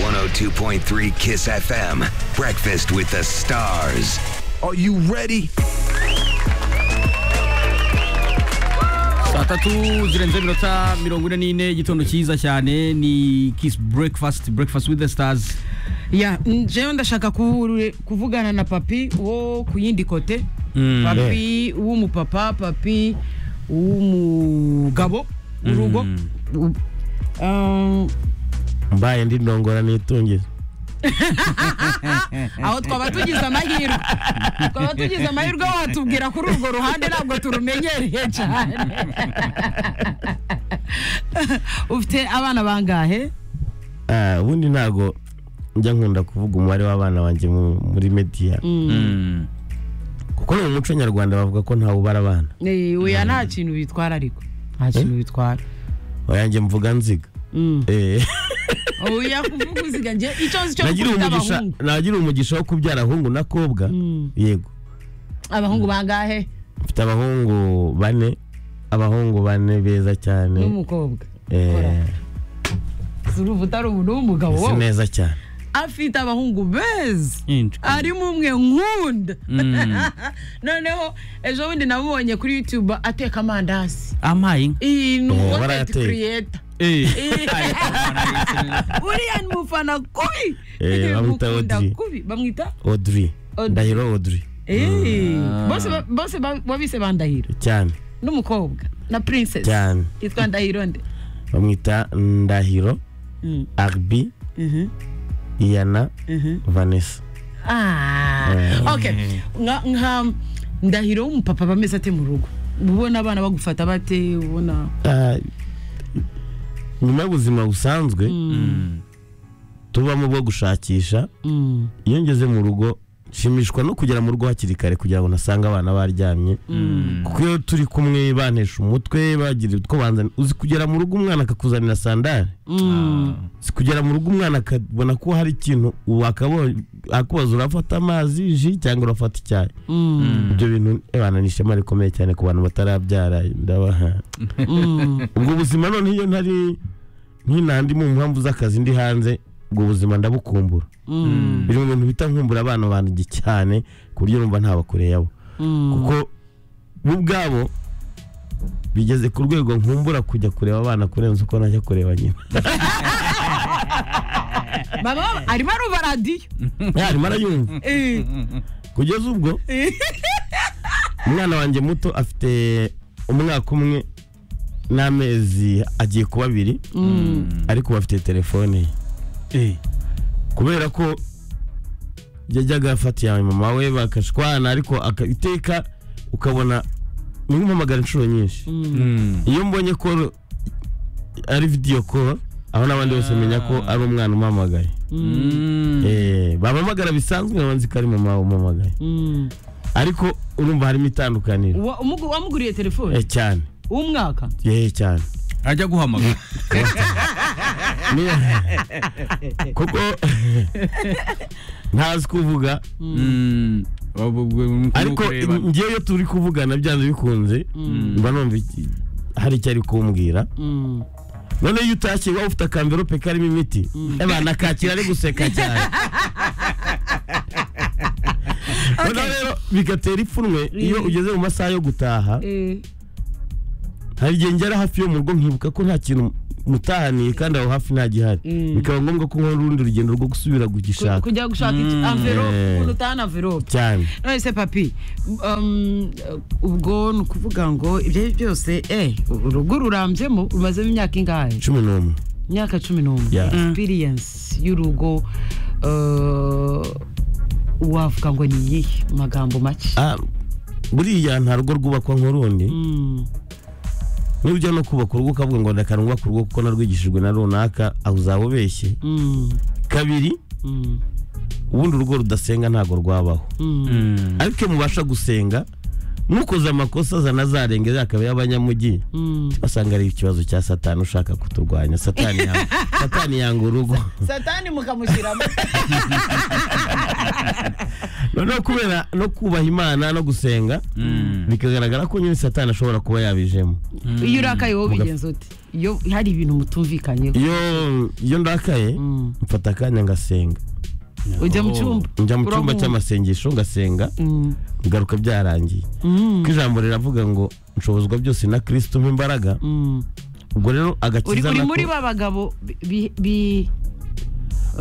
102.3 Kiss FM. Breakfast with the stars. Are you ready? saa tatu zirenze iminota mirongo ine n'ine igitondo cyiza cyane ni kiss breakfast breakfast with the stars ya njyewe ndashaka kuhure- kuvugana na papi wo ku yindi kote Mm. papi w'umupapa papi w'umugabo urugo U- Um, mbaye ndi ndongora nitungize aho twaba tugize amahirwe twaba tugize amahirwe watubwira kuri urwo ruhande ntabwo turumenyereye cyane ufite abana bangahe Ah, ubundi ntago njya nkunda kuvuga umubare w'abana banjye mu- muri mediya kuko no mu muco nyarwanda bavuga ko ntawe ubara abana Eh, oya nta kintu bitwara ariko nta kintu bitwara oyanjye mvuga nziga Mm. Eh, oya kuvuga uziga njye icyo nzi cyo nagira gukunda umugisha abahungu nagira umugisha wo kubyara ahungu n'akobwa yego abahungu bangahe mfite abahungu bane abahungu bane beza cyane n'umukobwa Eh, si uruvuta ari ubu n'umugabo si wowe neza cyane afite abahungu beza arimo umwe nkunda noneho ejo bundi namubonye kuri youtube ateka amandazi amaye inka iyi ni Eh, uwoteti barayateka. kiriyeta Eh. uriya ni umufana kubi Eh, Uriya bamwita mukunda Audrey. kubi bamwita audrey Audrey. ndahiro audrey Eh, bose ba- bose ba- wabise bandahiro cyane n'umukobwa na princess cyane yitwa ndahiro nde bamwita ndahiro Mm. arbi iyana vanessa Ah, okay nka nka ndahiro w'umupapa bameze ate mu rugo ubona abana bagufata bate ubona Ah, nyuma y'ubuzima busanzwe tubamo bwo gushakisha Mm. iyo ngeze mu rugo nshimishwa no kugera mu rugo hakiri kare kugira ngo nasange abana baryamye kuko iyo turi kumwe bantesha umutwe bagira utwo banzani uzi kugera mu rugo umwana akakuzanira sandari uzi kugera mu rugo umwana akabona ko hari ikintu wakabonye akubaza urafata amazi ji cyangwa urafata icyayi ibyo bintu abana ni ishema rikomeye cyane ku bantu batarabyara ndabaha ubwo buzima none iyo ntari nk'inandi mu mpamvu z'akazi ndi hanze ubwo buzima ndabukumbura biri mu bintu bita nkumbura abana banjye cyane ku buryo numva ntabakure yabo kuko bo ubwabo bigeze ku rwego nkumbura kujya kureba abana kurenza uko najya kureba nyina baba arimo aruba radiyo arimo arayumva Eh, kugeza ubwo umwana wanjye muto afite umwaka umwe n'amezi agiye kuba abiri ariko ubu afite telefone ye kubera ko yajyaga afata iya mama we bakashwana ariko aka- iteka ukabona nimumpamagara inshuro nyinshi iyo mbonye ko ari vidiyo koro aho n'abandi bose menya ko ari umwana umpamagaye Eh, bampamagara bisanzwe nkaba nzi ko ari mama umpamagaye ariko urumva harimo itandukaniro wa- umugu- wamuguriye Eh, telefone cyane w'umwaka yehe cyane ajya guhamagara Ni- kuko ntazi kuvuga Mm. Abo- abo- abo- ariko kureba. ngewe iyo turi kuvugana byanze bikunze mba numva iki- hari icyo ari kumbwira Mm. none iyo utashye waba ufite akamverope karimo imiti abana kakira ari guseka cyane noneho rero bigatera ipfunwe iyo ugeze mu masaha yo gutaha Eh, hari igihe ngera hafi yo mu rugo nkibuka ko nta kintu mutahaniye kandi aho hafi nta gihari bikaba ngombwa ko nkora urundi rugendo rwo gusubira ku- kugishaka kujya gushaka iki- envelope Eh. umuntu utahana envelope cyane none se papi um, ubwo ni ukuvuga ngo ibyo ari byo byose eh, urugo rurambyemo rumazemo imyaka ingahe cumi n'umwe imyaka cumi n'umwe Yeah. experience y'urugo uh, wavuga ngo ni iyihe mu magambo make Ah, buriya nta rugo rwubakwa nk'urundi Mm, n'ujya no kubaka urugo ukavuga ngo reka nubaka urugo kuko narwigishijwe na runaka aho uzaba ubeshye mm, kabiri mm, ubundi urugo rudasenga ntabwo rwabaho mm, ariko iyo mubasha gusenga ntukoze amakosa azana azarengera akaba y'abanyamujyi mm. basanga ari ikibazo cya satani ushaka kuturwanya satani yanga, satani yanga urugo satani mukamushyiramo noneho kubera no kubaha imana no gusenga bikagaragara ko nyine satani ashobora kuba yabijemo iyo urakaye wowe bigenza ute iyo hari ibintu mutumvikanyeho iyo iyo ndakaye mfata akanya ngasenga ujya mu cyumba njya mu cyumba urahumura. cy'amasengesho ngasenga Mm. ngaruka byarangiye Mm. ko ijambo riravuga ngo nshobozwa byose na kirisito umpa imbaraga Mm. ubwo rero uri agakiza uri nako- muri ba bagabo bi- bi-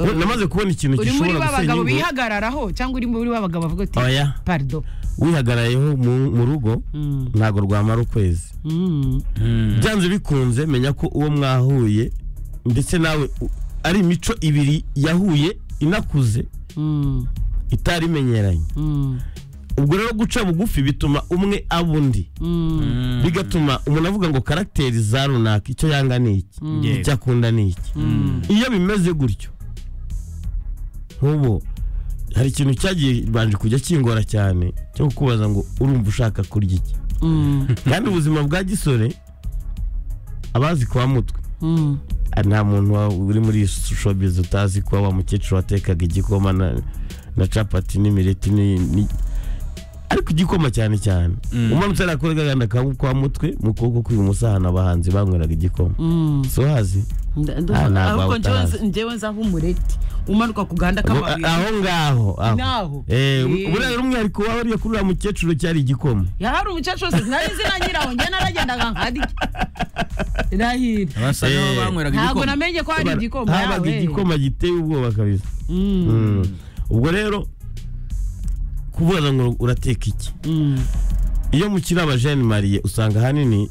Eh, namaze kubona uri ikintu muri gishobora ba gusenya bagabo ingo bihagararaho cyangwa uri muri ba bagabo bavuga ati oya parido wihagarayeho mu mu rugo Mm. ntabwo rwamara ukwezi Mm. byanze bikunze menya ko uwo mwahuye ndetse nawe u- ari imico ibiri yahuye inakuze Mm. itari imenyeranye Mm. ubwo rero guca bugufi bituma umwe aba undi Mm. bigatuma umuntu avuga ngo karagiteri za runaka icyo yanga ni iki icyo akunda ni iki iyo bimeze gutyo nk'ubu hari ikintu cyagiye banje kujya kingora cyane cyo kukubaza ngo urumva ushaka kurya iki Mm. kandi ubuzima bwa gisore abazi kwa mutwe Mm. Ah, nta muntu wa- uri muri showbiz utazi kuba wa mukecuru watekaga igikoma na, na capati n'imireti ni- ni- ariko igikoma cyane cyane umanutse arakorega aganda kangu kwa mutwe mu kuboko kw'ibumoso ahantu abahanzi banyweraga igikoma Mm. so hazi Nda- Ah, ntabwo ahubwo utarazi. njyewe- njyewe nzaho umureti umanuka ku gahanda aho k'amabuye aho ngaho Naho. aho Eh, Eh. uburenganzira umwihariko waba uriya kuri uriya mukecuru cyari igikoma yari umukecuru wese sinari nzi na nyirawo njye naragendaga nkadi irahira abasa n'aho Eh. banyweraga ntabwo igikoma namenye ko hari igikoma habaga yawe. igikoma giteye ubwoba kabisa Mm, Mm. ubwo rero kuvuga ngo urateka iki mm, iyo mukiri abajeni mariye usanga ahanini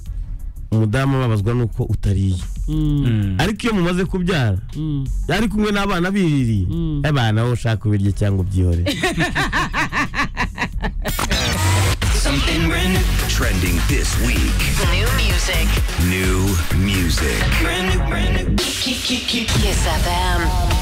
umudamu ababazwa nuko utariye mm, ariko iyo mumaze kubyara mm. yari kumwe n'abana biririye Mm. abana wowe ushaka ubirye cyangwa ubyihore Something brand new, Trending this week. new music. New music. Brand new, brand new. Kiss FM.